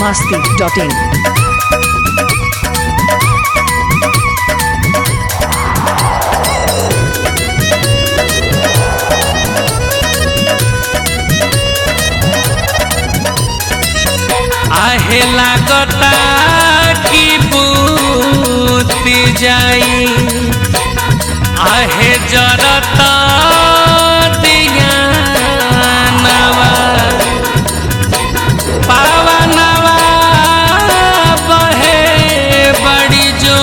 masti.in. आहे लागता की बूती जाई आहे जरता दिया नवा पावा नवा बहे बड़ी जो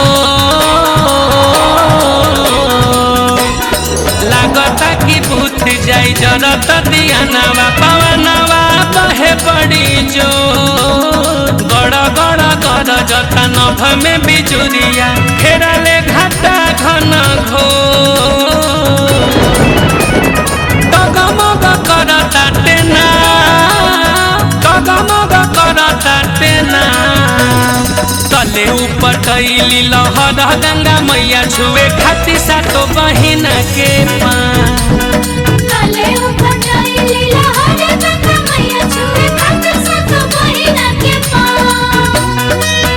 लागता की भूत जाई जरत दिया नवा पवनवा बहे पड़ी जो गड़ गड़ गड़ जता नभ में बिजुरिया घेरले घाटा घन घो टगमग करता टेना टगमग करता टेना तले ऊपर कैली लहर गंगा मैया छुए खाती सातो बहिना के पाँ काले ऊपर जाइली लहर गंगा मैया छुए खातिर सातो बहिना के पाँव।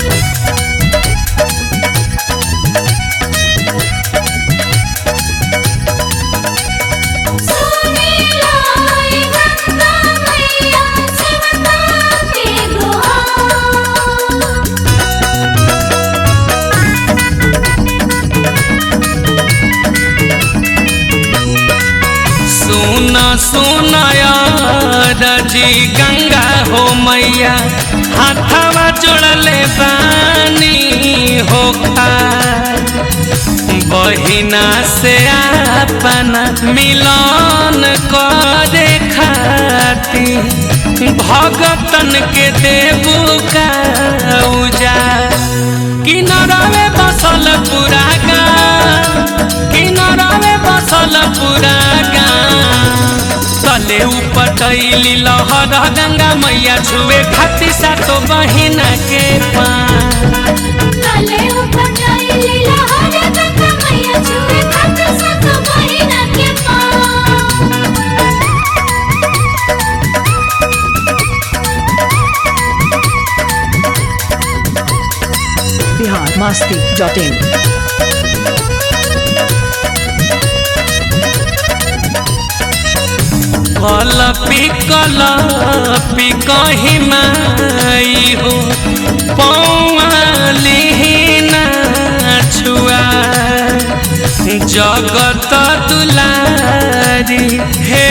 सुनीला ई गंगा मैया सेवका के गुहार। सुन सुन रजी गंगा हो मैया हाथवा जोड़ले बानी हो बहिना से अपना मिलन करे खाती भगतन के देबू का उजा किनरवे बसल पूरा गाँव किनरवे बसल पूरा गाँव तले ऊपर कैली लहर गंगा मैया छुए खाती सातो बहिना के पाँ काले ऊपर जाइली लहर गंगा मैया छुए खातिर सातो बहिना के पाँव। Bihar masti.in. कल पिकल पिकही माई हो पौलिना छुआ जगत दुलारी हे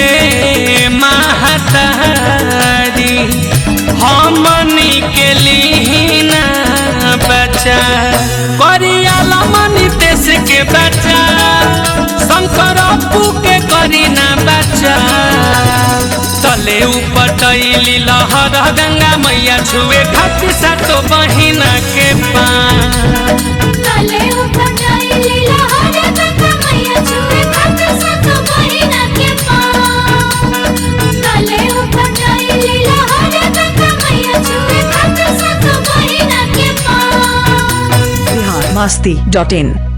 महतारी हमनी के लिहिना बचा करिया लमनी देश के बचा शंकर अपू के करीना बचा तले ऊपर टैली लहर गंगा मैया छुए खाती सातो बहिना के पाँ काले ऊपर जाइली लहर गंगा मैया छुए खातिर सातो बहिना के पाँव। काले ऊपर जाइली लहर गंगा मैया छुए खातिर सातो बहिना के पाँव। Bihar masti.in.